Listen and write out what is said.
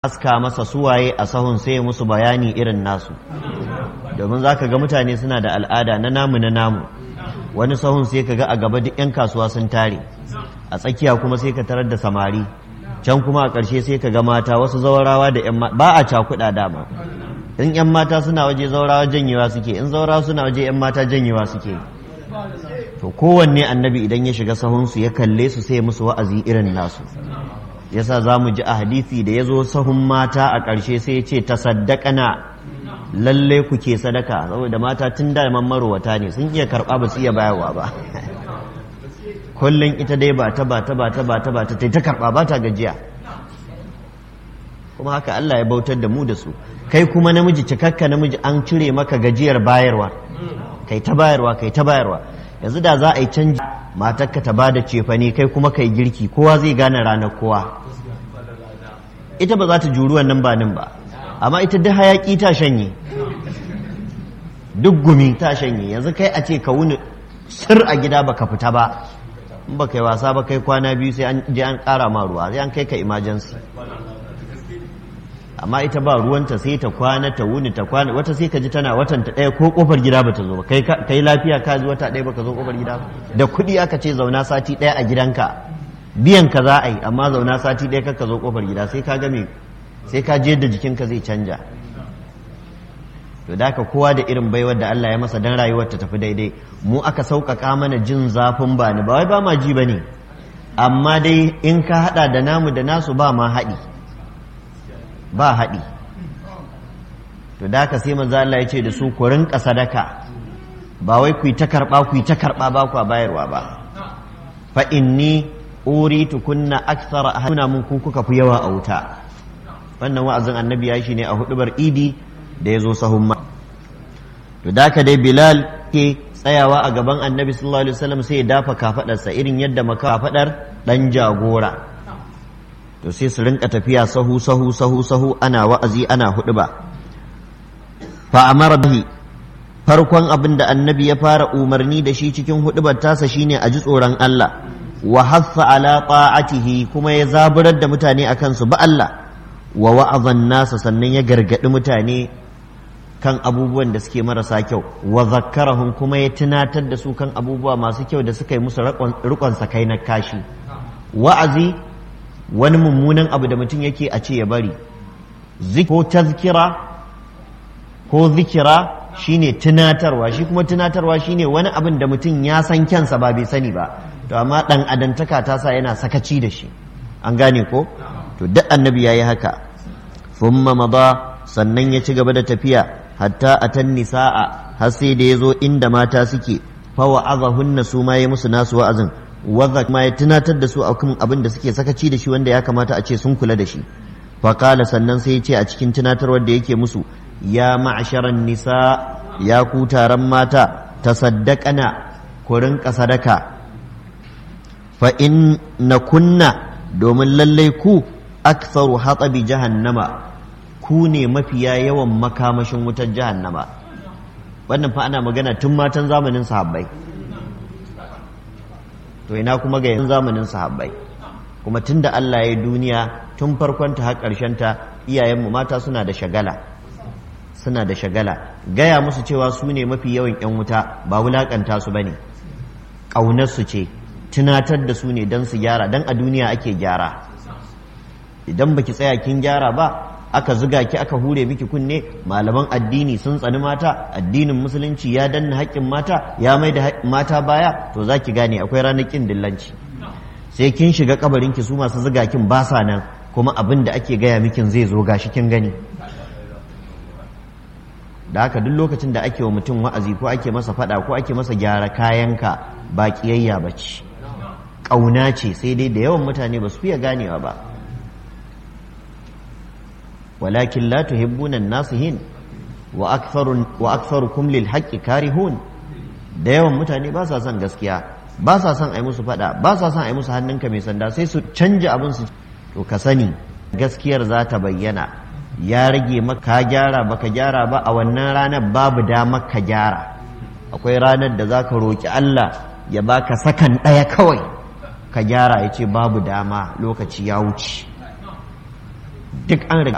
aska masa suwaye a sahun sai musu bayani irin nasu domin za ka ga mutane suna da al'ada na namu na namu wani sahun sai ka ga a gaba duk 'yan kasuwa sun tare a tsakiya kuma sai ka tarar da samari can kuma a ƙarshe sai ka ga mata wasu zawarawa da 'yan ba a cakuɗa dama in 'yan mata suna waje zawarawa janyewa suke in zawarawa suna waje 'yan mata janyewa suke to kowanne annabi idan ya shiga sahunsu ya kalle su sai musu wa'azi irin nasu yasa za mu ji a hadisi da ya zo sahun mata a ƙarshe sai ya ce ta saddakana lalle ku ke sadaka saboda mata tun da man marowata ne sun iya karɓa ba su iya bayarwa ba kullum ita dai ba ta ba ta ba ta ba ta ba ta ta karɓa ba ta gajiya kuma haka Allah ya bautar da mu da su kai kuma namiji cikakka namiji an cire maka gajiyar bayarwa kai ta bayarwa kai ta bayarwa yanzu da za a yi canji matarka ta ba da cefane kai kuma kai girki kowa zai gane ranar kowa ita ba za ta juri wannan banin ba amma ita duk hayaki ta shanye duk gumi ta shanye yanzu kai a ce ka wuni sir a gida baka fita ba in baka yi wasa ba kai kwana biyu sai an je an kara ma ruwa sai an kai ka emergency amma ita ba ruwanta sai ta kwana ta wuni ta kwana wata sai ka ji tana watan ta ɗaya ko kofar gida ba ta zo ba kai kai lafiya ka ji wata ɗaya ba ka zo kofar gida ba da kuɗi aka ce zauna sati ɗaya a gidanka biyan ka za a yi amma zauna sati ɗaya ka zo kofar gida sai ka game sai ka je da jikinka zai canja to da ka kowa da irin baiwar da Allah ya masa dan rayuwar ta tafi daidai mu aka sauƙaƙa mana jin zafin ba ni ba wai ba ma ji ba ne amma dai in ka haɗa da namu da nasu ba ma haɗi ba haɗi to da ka sai manzo Allah ya ce da su ku rinka sadaka ba wai ku yi ta karɓa ku yi ta karɓa ba ku bayarwa ba fa inni uritu kunna akthara ahuna mun ku kuka fi yawa a wuta wannan wa'azin annabi ya shi ne a hudubar idi da ya zo sahun ma to da ka dai bilal ke tsayawa a gaban annabi sallallahu alaihi wasallam sai ya dafa kafadarsa irin yadda maka kafadar dan jagora to sai su rinka tafiya sahu sahu sahu sahu ana wa'azi ana hudu ba fa amara bihi farkon abin da annabi ya fara umarni da shi cikin hudubar tasa shine a ji tsoron Allah wa haffa ala ta'atihi kuma ya zaburar da mutane akan su ba Allah wa wa'azan nasa sannan ya gargadi mutane kan abubuwan da suke marasa kyau wa zakkarahum kuma ya tunatar da su kan abubuwa masu kyau da suka yi musu rikon sakai na kashi wa'azi wani mummunan abu da mutum yake a ce ya bari ko tazkira ko zikira shine tunatarwa shi kuma tunatarwa shine wani abin da mutum ya san kyansa ba bai sani ba to amma dan adantaka ta sa yana sakaci da shi an gane ko to duk annabi yayi haka thumma mada sannan ya ci gaba da tafiya hatta atan nisaa har sai da yazo inda mata suke fa wa'azahunna su ma yi musu nasu wa'azin wadda ma ya tunatar da su a kan abin da suke sakaci da shi wanda ya kamata a ce sun kula da shi faƙala sannan sai ya ce a cikin tunatarwar da yake musu ya ma'asharan nisa ya ku taron mata ta saddakana ku rinka sadaka fa in na kunna domin lallai ku aktsaru hatsabi jahannama ku ne mafiya yawan makamashin wutar jahannama wannan fa ana magana tun matan zamanin sahabbai to ina kuma ga yanzu zamanin sahabbai kuma tunda Allah ya duniya tun farkon ta har ƙarshen ta iyayenmu mata suna da shagala suna da shagala gaya musu cewa su ne mafi yawan yan wuta ba wulakanta su bane ƙaunar su ce tunatar da su ne don su gyara don a duniya ake gyara idan baki tsaya kin gyara ba aka zuga ki aka hure miki kunne malaman addini sun tsani mata addinin musulunci ya danna haƙƙin mata ya mai da mata baya to za ki gane akwai ranar ƙin dillanci sai kin shiga kabarin ki su masu zuga kin ba sa nan kuma abin da ake gaya mikin zai zo gashi kin gani da haka duk lokacin da ake wa mutum wa'azi ko ake masa faɗa ko ake masa gyara kayanka ba ƙiyayya ba ce ƙauna ce sai dai da yawan mutane ba su fiye ganewa ba ولكن لا تحبون الناصحين واكثر واكثركم للحق كارهون da yawan mutane ba sa son gaskiya ba sa son ai musu fada ba sa son ai musu hannunka mai sanda sai su canja abin su to ka sani gaskiyar za ta bayyana ya rage maka gyara baka gyara ba a wannan ranar babu damar ka gyara akwai ranar da za ka roƙi Allah ya baka sakan ɗaya kawai ka gyara ya ce babu dama lokaci ya wuce duk an riga